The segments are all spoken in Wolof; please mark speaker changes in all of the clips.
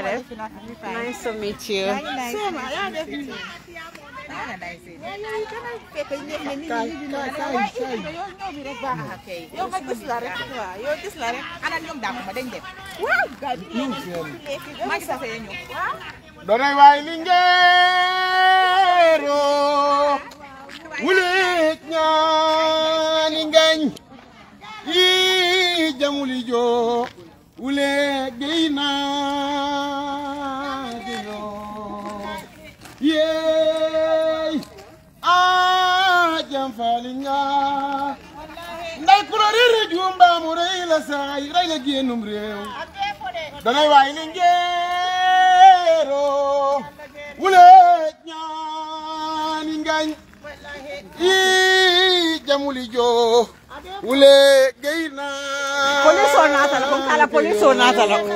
Speaker 1: def nice to meet you
Speaker 2: Soma yaa def nii. yow nga gis la rek waaw yow gis la rek.
Speaker 3: ana ñoom daa ko ma dañ dem
Speaker 2: waaw gars yi.
Speaker 3: maa ngi sase ñëw
Speaker 4: donay waay lingeero wulit ñaani ngañ yi jamuli jo wule geyna dino yey a jam falinga nday kuro riri jumbamu rey la saay rey la génnum réew danay waay lingeero wule ñaani ngañ i jamuli jo wule geyna
Speaker 1: police o naatala ko kala police o naatala ko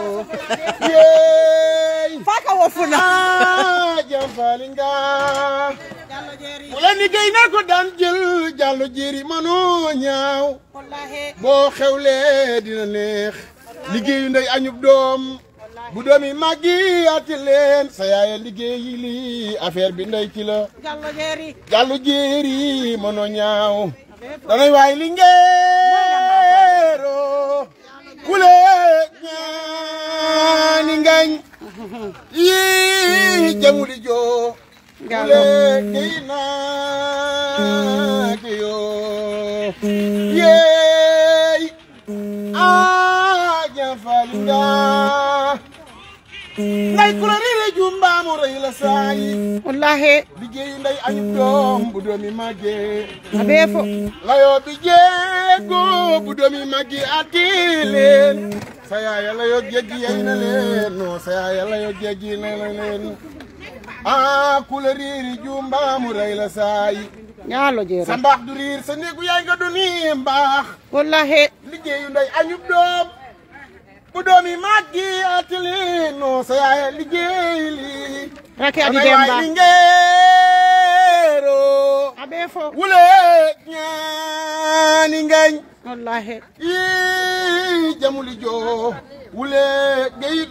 Speaker 4: yey
Speaker 1: faka wo funa
Speaker 4: ah jam falinga wala ni geyna ko daan jël jallo jeri manoo ñaaw boo xewlee dina neex liggéeyu ndey añub doom bu doom yi màggi ati leen sa yaaya liggéeyi lii affaire bi ndey ci la jàllu jéeri mënoo ñaaw danay waay lingeero kule ñaani ngañ yi jamuli joo kule gey naake yoo yeey aa jafalinga nday kula rire jumbaamu rëy la saayi
Speaker 1: wallahi
Speaker 4: liggéeyu nday añu doom bu doomi màggee
Speaker 1: abe fo
Speaker 4: layoo bi jeego bu doomi màggi ati leen sa yaaya layoo jéggi yey na leen non sa yaaya layoo jéggi na leen ah kula riiri jumbaamu rëy la saayi
Speaker 1: ñaalo jeero
Speaker 4: sa mbaax du riir sa néegu yaay nga du nii mbaax
Speaker 1: wallahi
Speaker 4: liggéeyu nday añub doom bu doomi màggi ati leen non sa yaaya liggéey lii
Speaker 1: rake adi
Speaker 4: Damay waay
Speaker 1: demba
Speaker 4: lingeero
Speaker 1: abe fo
Speaker 4: wule ñaani ngañ
Speaker 1: wallahi
Speaker 4: ii jamuli joo wule geyit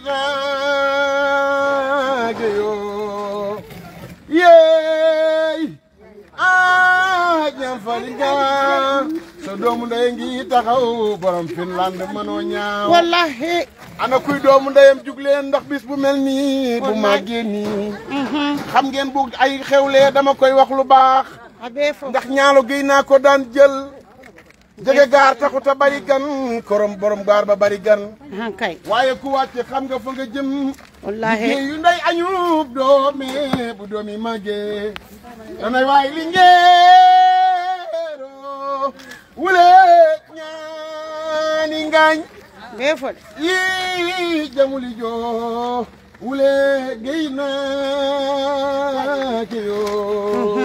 Speaker 4: naage yoo yeey aa jam falinga so doomu ndey ngi taxaw borom Finland mënoo ñaaw
Speaker 1: wallahi
Speaker 4: ana kuy doomu ndeyam jug leen ndax bis bu mel nii bu màggee nii xam ngeen bu ay xewlee dama koy wax lu baax
Speaker 1: abe fo
Speaker 4: ndax ñaalo géy naa ko daan jël jege gaar taxut a bari gan korom borom gaar ba bari gan
Speaker 1: han kay
Speaker 4: waaye ku wàcce xam nga fa nga jëm
Speaker 1: wallahi
Speaker 4: yu ndey añub doome bu doomi màggee danay waay lingeero wule ñaani ngañ
Speaker 1: abe fo de
Speaker 4: yii jamuli joo wule géy naa ke yoo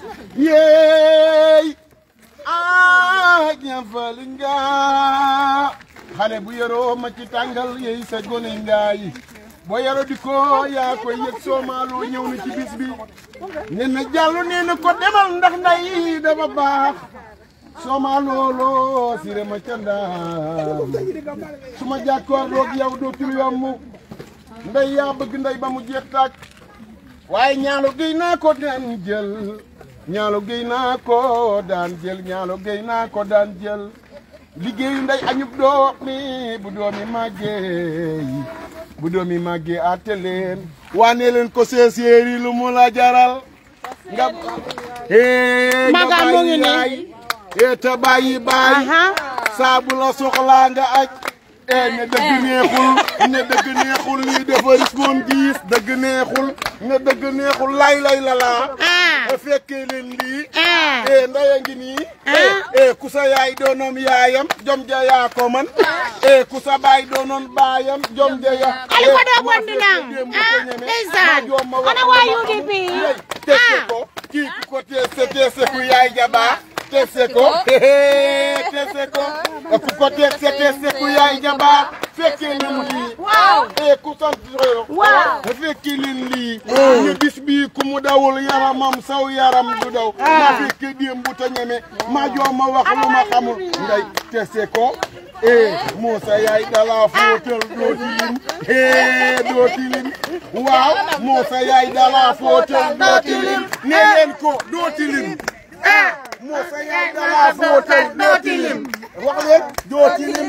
Speaker 4: yeey ah ñafalinga xale bu yoroo ma ci tàngal yeey sa gone ngaay boo yaro di ko yaa koy yëg soomaaloo ñëw na ci bis bi nee na jàllu nee na ko demal ndax nday dafa baax soomaaloo loo sire ma ca ndaam su ma jàkkoorloog yow dootul yomb ndey yaa bëgg ndey ba mu jeex tàkk waaye ñaalo géy naa ko daan jël ñaalo géy naa ko daan jël ñaalo géy naa ko daan jël liggéeyu ndey añub doom mi bu doomi màggee bu doomi màggee àtte leen waane leen ko seeseer yi lu mu la jaral nga hee nga
Speaker 1: Maga mu ngi
Speaker 4: bàyyi
Speaker 1: nii.
Speaker 4: yaay hee te bàyyi bàyyi
Speaker 1: aha
Speaker 4: saa bu la soxlaa nga aj eh ne dëgg neexul ne dëgg neexul lii dafa riskoon diis dëgg neexul ne dëgg neexul lay lay la laa
Speaker 1: ah
Speaker 4: e fekkee leen lii
Speaker 1: ah
Speaker 4: eh ndaya ngi nii eh eh ku sa yaay doonoon yaayam jom ja yaa ko man eh ku sa baay doonoon baayam jom ja ya
Speaker 1: Ali ko doo bondi nang. Ah, ndeysaan. Ana waa UDP.
Speaker 4: tese
Speaker 1: Ah.
Speaker 4: ko kii ku ko tese tese ku yaay ja baax tese ko tese ko ku ko tese tese ku yaay ja baax fekkee leen lii
Speaker 1: waaw
Speaker 4: eh ku sant Soyo
Speaker 1: Waaw.
Speaker 4: fekkee leen lii ne bis bii ku mu dawul yaramam saw yaram du daw ma fekkee démb ta ñeme ma joo ma wax lu ma xamul ngay tese ko eh Moussa yaay dala fóotal doo tilim eh doo tilim waaw moo sa yaay dala fóotal doo tilim ne leen ko doo tilim moo sa yaay dala fóotal doo tilim wax leen doo tilim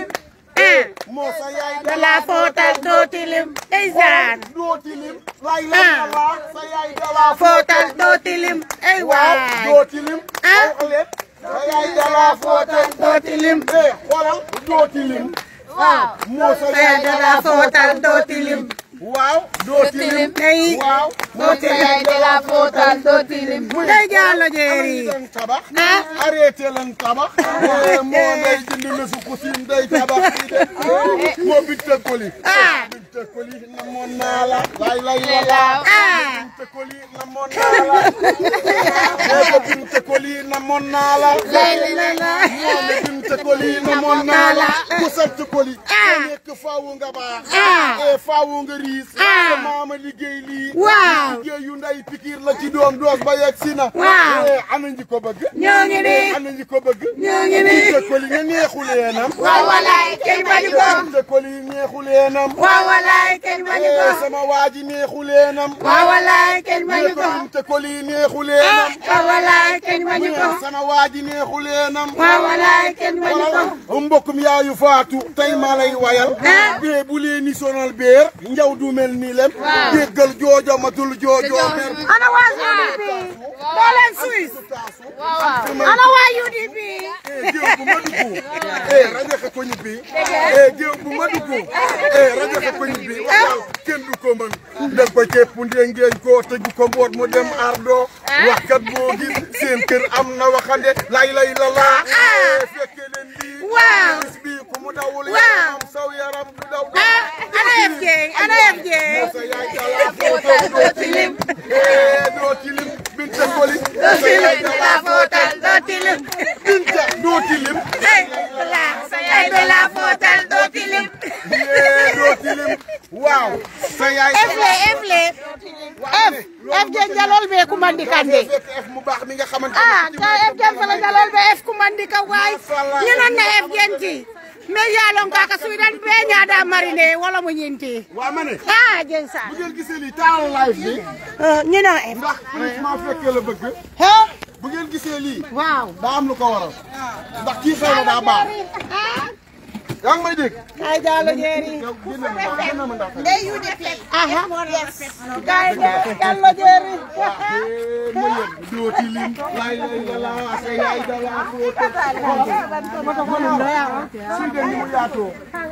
Speaker 4: moo sa yaay
Speaker 1: dala fóotal doo tilim ndeysaan
Speaker 4: doo tilim lay lay la sa yaay dala
Speaker 1: fóotal doo tilim ay
Speaker 4: waaw
Speaker 1: waay
Speaker 4: doo tilim wax leen sa yaay dala fóotal
Speaker 1: doo tilim
Speaker 4: eh xoolal doo tilim
Speaker 1: waaw
Speaker 4: moo sa
Speaker 1: sa yaay dala fóotal doo tilim
Speaker 4: waaw doo tilim
Speaker 1: day
Speaker 4: waaw
Speaker 1: doo tilim dala fóotal doo tilim day jàllo jeeri
Speaker 4: leen tabax
Speaker 1: ah
Speaker 4: arrêté leen tabax eh, moo day jënd na su kusin day tabax fii de moo bitte koli
Speaker 1: ah
Speaker 4: bitte koli namoon naa la lay lay la
Speaker 1: ah
Speaker 4: bitte koli namoon naa la nee ko bitte koli namoon naa la
Speaker 1: lay lay la
Speaker 4: moo ne bitte koli namoon naa la ku sant koli
Speaker 1: Ah.
Speaker 4: nekk faawu nga baax
Speaker 1: Ah.
Speaker 4: eh faawu nga riis
Speaker 1: Ah.
Speaker 4: sa maama liggéey lii
Speaker 1: Waaw.
Speaker 4: liggéey yu nday pikir la ci doom doos ba yegg si na
Speaker 1: Waaw.
Speaker 4: eh ana ñi ko bëgg
Speaker 1: ñoo ngi nii
Speaker 4: ana ñi ko bëgg
Speaker 1: ñoo ngi nii
Speaker 4: bitte koli nga neexu leenam
Speaker 1: waaw walaay kenn bañu ko
Speaker 4: bitte koli neexu leenam
Speaker 1: waaw walaay kenn bañu
Speaker 4: eh
Speaker 1: ko
Speaker 4: sama waa ji neexu leenam
Speaker 1: waaw walaay kenn bañu ko
Speaker 4: bitte koli neexu leenam
Speaker 1: waaw walaay kenn bañu ko
Speaker 4: sama waa ji neexu leenam
Speaker 1: waaw walaay kenn bañu ko
Speaker 4: wala mbokkum yaayu faatu tey maa lay wayal
Speaker 1: Ah.
Speaker 4: bee bu leen ni sonal beer njaw du mel ni lem déggal joojo matul joojo mer
Speaker 1: ana waa UDP doo leen Suisse ana waa UDP
Speaker 4: eh géew bu ma dugg eh rajo ka ko ñibbi eh géew bu ma dugg eh rajo ka ko ñibbi waxal kenn du ko mën def ko ceeb ndengeen ko tëju ko mboot mu dem ardo waxkat boo gis seen kër am na waxande lay lay la laa eh fekke leen lii
Speaker 1: Waaw.
Speaker 4: bis bi ku mu dawul
Speaker 1: Waaw.
Speaker 4: yaram saw yaram du daw
Speaker 1: ah ana FJ ana FJ
Speaker 4: sa yaay dala fóotal doo tilim eh doo tilim binte koli sa yaay dala
Speaker 1: fóotal doo tilim
Speaker 4: binte doo tilim
Speaker 1: ay la sa yaay de la fóotal doo tilim
Speaker 4: eh doo tilim waaw sa yaay
Speaker 1: efle efle F FJ jalol be kumandikande
Speaker 4: fekk F mu baax mi nga xamante
Speaker 1: ah
Speaker 4: ne
Speaker 1: ka FJ fala jalol be F kumandika waay ñu non na FJ nti mais yalon kaka suidan be ñaada marine wala mu ñinti
Speaker 4: waa ma ne
Speaker 1: ah jensa
Speaker 4: bu ngeen gisee lii taal live bi
Speaker 1: ñu non F
Speaker 4: ndax maa fekkee la bëgg
Speaker 1: he
Speaker 4: bu ngeen gisee lii
Speaker 1: waaw
Speaker 4: daa am lu ko waral ndax kii xëy na daa baax yaa ngi may dégg
Speaker 1: ay jalo jeeri
Speaker 4: yow génne ma ndax génne ma ndax
Speaker 1: aha kay jalo jeeri
Speaker 4: eh ma yëg doo tilim lay lay la la sa yaay dala fóotal si de ni mu yaatoo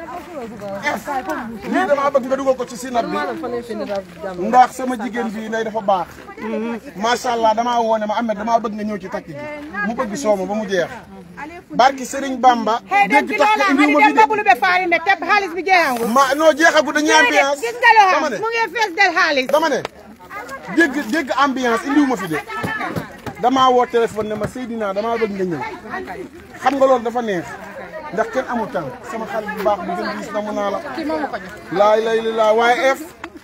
Speaker 4: F lii damaa bëgg nga dugal ko ci sinab bi ndax sama jigéen bii nay dafa baax macha allah damaa woone ma Ahmed damaa bëgg nga ñëw ci takk gi mu bëgg sooma ba mu jeex barki Serigne Bamba
Speaker 1: hey dem
Speaker 4: dégg
Speaker 1: ci
Speaker 4: tax
Speaker 1: lola
Speaker 4: indiw
Speaker 1: hani
Speaker 4: ma
Speaker 1: dem
Speaker 4: fi de
Speaker 1: babulu be faari ne teb xaalis bi jeexangu
Speaker 4: ma non jeexagu dañuy ambiance
Speaker 1: gis nga loo
Speaker 4: dama
Speaker 1: xam
Speaker 4: ne
Speaker 1: mu ngi fees del xaalis
Speaker 4: dama ne dégg dégg ambiance indiw ma fi de damaa woo téléphone ne ma Seydina damaa bëgg nga ñëw xam nga loolu dafa neex ndax kenn amul temps sama xarit bu baax bu gën gis na mu naa la laay lay li laa waaye F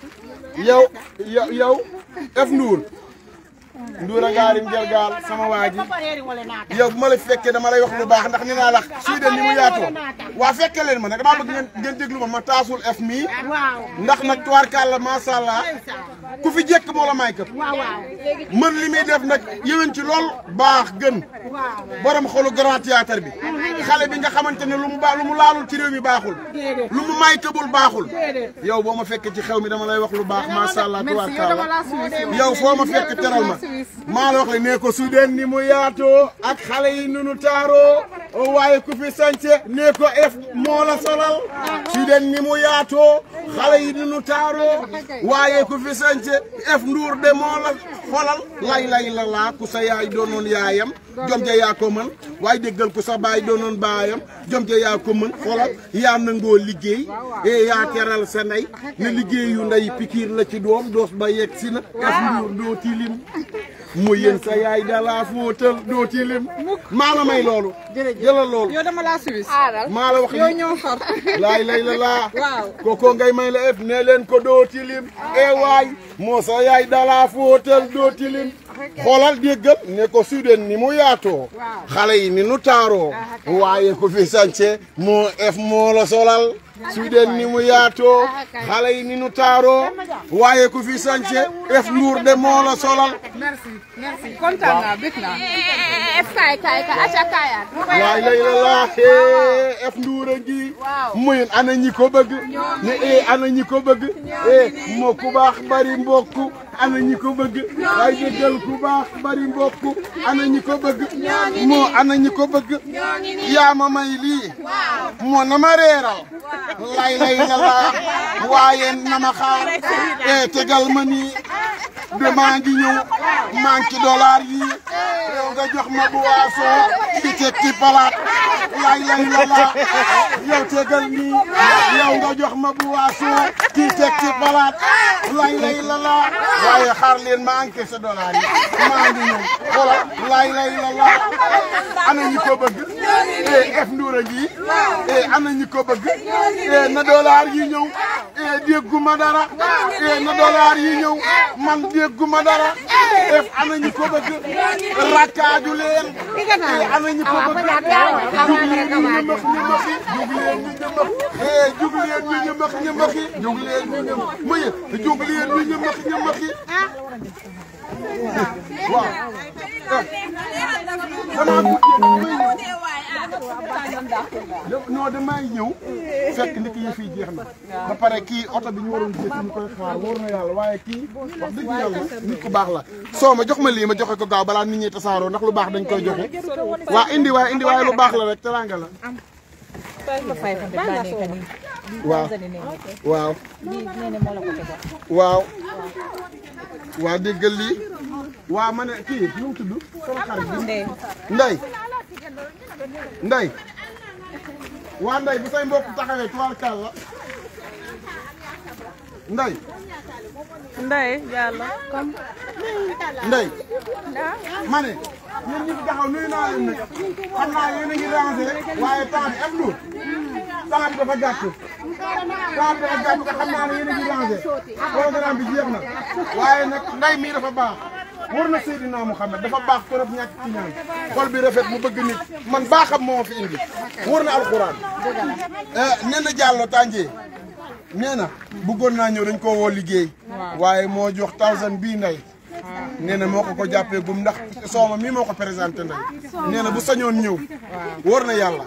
Speaker 4: yow yow yow F Ndour Ndour a ngaarim jël gaal sama waa ji yow bu ma la fekkee dama lay wax lu baax ndax ni naa la suy de ni mu yaatoo waa fekkee leen ma nag damaa bëgg ngeen ngeen déglu ma ma taasul F mii
Speaker 1: waaw
Speaker 4: ndax nag tubaarkàlla macha allah ku fi jekk moo la may këpp
Speaker 1: waaw waaw
Speaker 4: mën li muy def nag yéwén ci lool baax gën borom xolu grand théâtre bi xale bi nga xamante ne lu mu baax lu mu laalul ci réew mi baaxul lu mu may këbul baaxul yow boo ma fekkee ci xew mi dama lay wax lu baax macha allah tubaarkàlla yow foo ma fekk teral ma maa la wax le ne ko su deen ni mu yaatoo ak xale yi nunu taaroo waaye ku fi sance ne ko ef moo la solal su deen ni mu yaatoo xale yi nunu taaroo waaye ku fi sance ef nduur de moo la xolal lay lay la laa ku sa yaay doonoon yaayam jom ja yaa ko mën waaye déggal ku sa baay doonoon baayam jom ja yaa ko mën xolal yaa nangoo liggéey e yaa teral sa ndey ne liggéeyu ndey pikiir la ci doom doos ba yegg si na ef nduur doo tilim mu yéen sa yaay dalaa fóotal doo tilim maa la may loolu jëlal loolu
Speaker 2: yow dama laa suwis
Speaker 4: maa la wax
Speaker 2: yow ñoo xar
Speaker 4: laay lay la laa
Speaker 2: Waaw.
Speaker 4: koko ngay may la ef ne leen ko doo tilim e waay moo sa yaay dalaa fóotal doo tilim xoolal déggal ne ko suden ni mu yaatoo xale yi ni nu taaroo waaye ko fi sance moo ef moo la solal Sweden ni mu yaatoo xale yi ni nu taaroo waaye ku fi sance ef nduur de moo la solal
Speaker 3: merci merci kontaan naa bëgg naa.
Speaker 1: kaay kaay kaay aca kaayaat
Speaker 4: waay lay la laaxee ef nduur a ngi muy ana ñi ko bëgg ne e ana ñi ko bëgg e moo ku baax bari mbokk ana ñi ko bëgg waaye déggal ku baax bari mbokk ana ñi ko bëgg moo ana ñi ko bëgg yaa ma may lii moo na ma reeral lay lay la laa waaye na ma xaar e tegal ma nii de maa ngi ñëw manque dollar yi yow nga jox ma bu waasoo ci teg ci palaat lay lay la la yow tegal nii yow nga jox ma bu waasoo ci teg ci palaat lay lay la la waaye xaar leen ma encaissé dollar yi maa ngi ñëw xoolal lay lay la la ana ñi ko bëgg e ef nduura ngi e ana ñi ko bëgg e na dollar yi ñëw e dégguma dara e na dollar yi ñëw man dégguma dara ef ana ñi ko bëgg rakkaaju leen e ana ñi ko bëgg jug leen ñu ñëmëx ñëmëxi jug leen ñu ñëmëx e jug leen ñu ñëmëx ñëmëxi jug leen ñu ñëmëx muy jug leen ñu ñëmëx ñëmëxi waaw damaa guddee non damay ñëw fekk nit yi fii jeex na ba pare kii oto bi ñu waroon jël ñu koy xaar wóor na yàlla waaye kii wax dëgg yàlla nit ku baax la soo ma jox ma lii ma joxe ko gaaw balaa nit ñi tasaaroo ndax lu baax dañ koy joxe waa indi waaye indi waaye lu baax la rek teranga la waaw waaw waaw waa déggal lii waa ma ne kii nu mu tudd sama xarit bi ndey ndey waa ndey bu say mbokk taxawee tubaarkaal la ndey
Speaker 2: Ndeye Diallo.
Speaker 4: ndey ma ne yéen ñi fi taxaw nuyu naa leen nag xam naa yéen a ngi rangé waaye temps bi am lu temps bi dafa gàtt temps bi dafa gàtt te xam naa ne yéen a ngi rangé programme bi jeex na waaye nag ndey mii dafa baax war na Seydina Mouhamed dafa baax trop ñàkk ci ñaan xol bi rafet mu bëgg nit man baaxam moo fi indi war na alxuraan nee na Diallo Tandier nee na bëggoon naa ñëw dañ koo woo liggéey waaye moo jox thousand bii ndey nee na moo ko ko jàppee gum ndax sooma mii moo ko présenté ndey nee na bu sañoon ñëw wóor na yàlla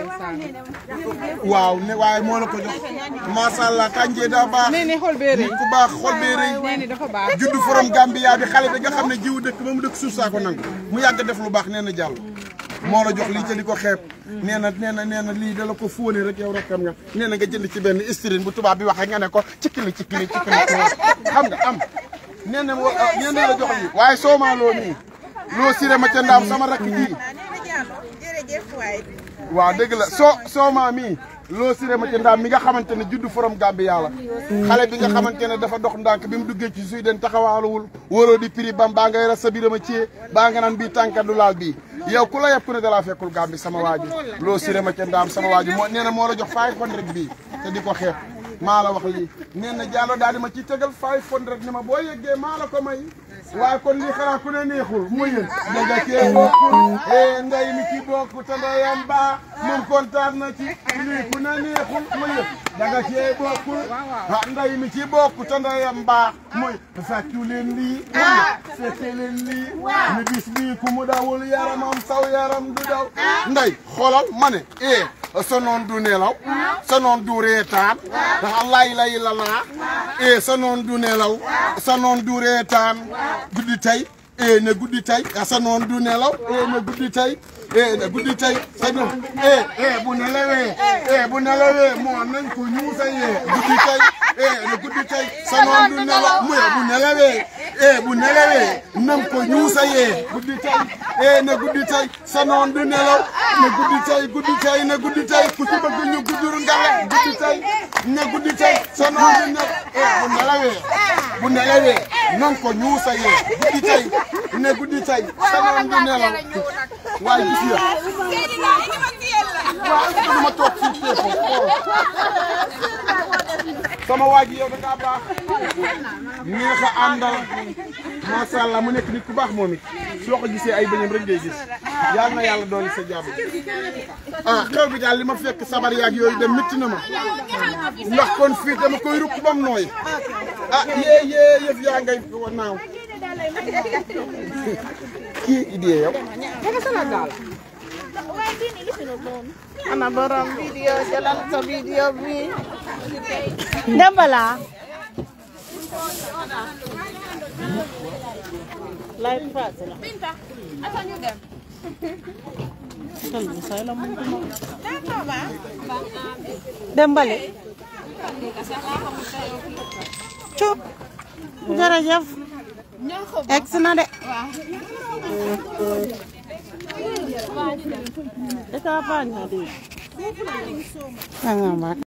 Speaker 4: waaw ne waaye moo la ko jox macha allah Tandier daa baax
Speaker 3: nee ni xol bee rëy
Speaker 4: nit ku baax xol bee rëy
Speaker 3: nee ni dafa baax.
Speaker 4: juddu forom Gambia bi xale bi nga xam ne jiwu dëkk ba mu dëkk suuf saa ko nangu mu yàgg def lu baax nee na jàll moo la jox lii ca di ko xeeb nee na nee na nee na lii da la ko fóone rek yow rek xam nga nee na nga jënd ci benn istérine bu tubaab bi waxee nga ne ko cikkili cikkili cikkili xam nga am nee na wa nee na la jox lii waaye soomaa loo nii loo siré ma ca ndaam sama rakk ji waaw dëgg la soo soomaa mii loo siré ma ca ndaam mi nga xamante ne juddu forom Gambia la xale bi nga xamante ne dafa dox ndànk bi mu duggee ci suy den taxawaaluwul wóoroo di prix bam baa ngay ras sa birama ciyee baa nga naan bii tànka du laal bii yow ku la yeb ku ne dalaa fekkul Gambi sama waaju loo siré ma ca ndaam sama waaju moo nee na moo la jox 500 bii te di ko xeeb maa la wax lii nee na Diallo daal di ma ciy tegal 500 ne ma boo yeggee maa la ko may waaye kon lii xanaa ku ne neexul mu yéen daga cee bokkul e nday mi ci bokk te ndeyam baa moom kontaan na ci lii ku ne neexul mu yéen daga cee bokkul ah nday mi ci bokk te ndeyam baa muy fàccu leen lii fekke leen lii ni bis bii ku mu dawul yaramam saw yaram du daw nday xoolal ma ne e sa noon du nelaw sa noon du reetaan ndax lay lay la laa e sa noon du nelaw sa noon du reetaan guddi tey e ne guddi tey sa noon du nelaw e ne guddi tey e ne guddi tey sa noon e e bu nelawee e bu nelawee moo nañ ko ñuusa yee guddi tey e ne guddi tey sa noon du nelaw mu bu nelawee e bu nelawee nañ ko ñuusa yee guddi tey e ne guddi tey sa noon du nelaw ne guddi tey guddi tey ne guddi tey ku ci bëgg ñu gudduru ngale guddi tey ne guddi tey sa noon du nelaw e bu nelawee bu nelawee nañ ko ñuusa yee guddi tey ne guddi tey sa noon du nelaw waaye gis nga waaw dama toog fii téye ko xool sama waa ji yow da ngaa baax neex a àndal macha allah mu nekk nit ku baax moom it soo ko gisee ay bëñam rek ngay gis yal na yàlla dooli sa jàmm ah xew bi daal li ma fekk sabar yaag yooyu dem métti na ma ndax kon fii dama koy rukk bam nooy ah yee yee yëf yaa ngay naaw kii idée yow
Speaker 1: ana borom video jëlal sa video bi Dembala live pass la Dembale cuub jërëjëf egg si na de Eka banya di. Nga mak.